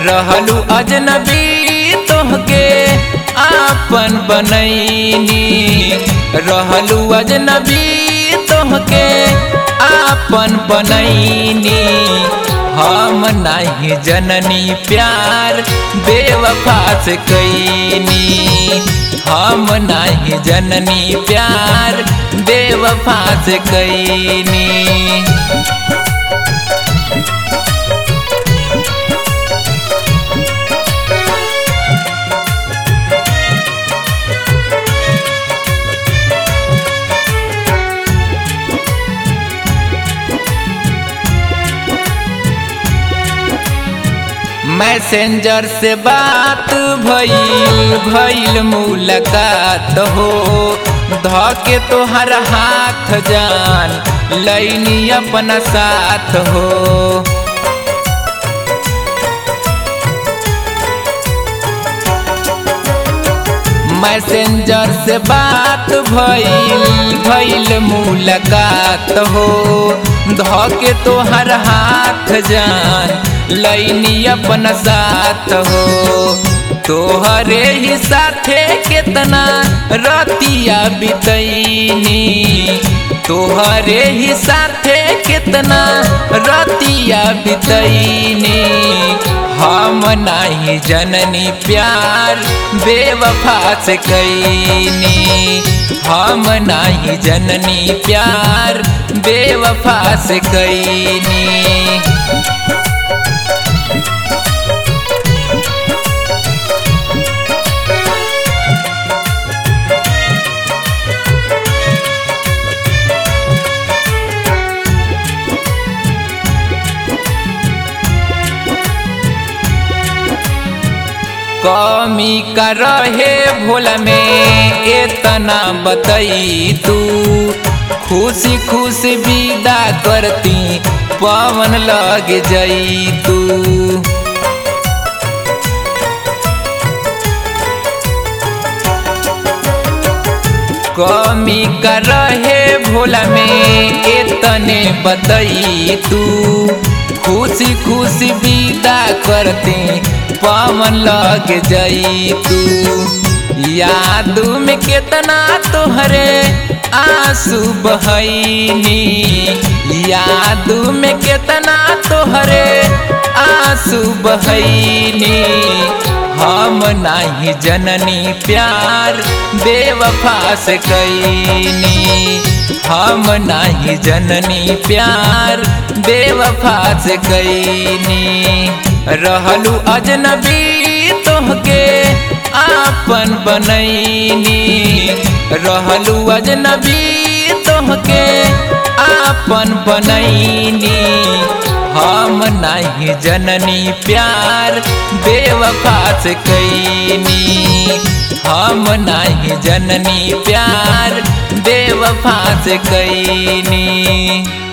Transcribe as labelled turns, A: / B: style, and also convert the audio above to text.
A: रहलू अजनबी तोहके आपन बनैनी रहलू अजनबी तोहके आपन बनैनी हम नहीं जननी प्यार बेवफा से कैनी हम नहीं जननी प्यार बेवफा से कैनी मैसेंजर से बात भइल भइल मुलाकात हो धके तोहर हाथ जान लैनी अपना साथ हो मैसेंजर से बात भइल भइल मुलाकात हो धके तोहर हाथ जान लैनी अपन साथ हो तोहरे ही साथे केतना रतिया बितैनी तोहरे ही साथे केतना रतिया बितैनी हम नहीं जननी प्यार बेवफा से कैनी हम नहीं जननी प्यार बेवफा से कैनी कमी का रहे भोला में इतना बतई तू खुशी खुशी विदा करती पवन लग जई तू कमी का रहे भोला में इतने बतई तू खुशी खुशी विदा करते पवन लग जई तू याद में कितना तोहरे आंसू बहनी याद में कितना तोहरे आंसू बहनी हम नहीं जननी प्यार बेवफा से कैनी हम नहीं जननी प्यार बेवफा से कैनी रहलू अजनबी तोहके आपन बनैनी रहलू अजनबी तोहके आपन बनैनी हम नहीं जननी प्यार बेवफा से कैनी हम नहीं जननी प्यार बेवफा से कैनी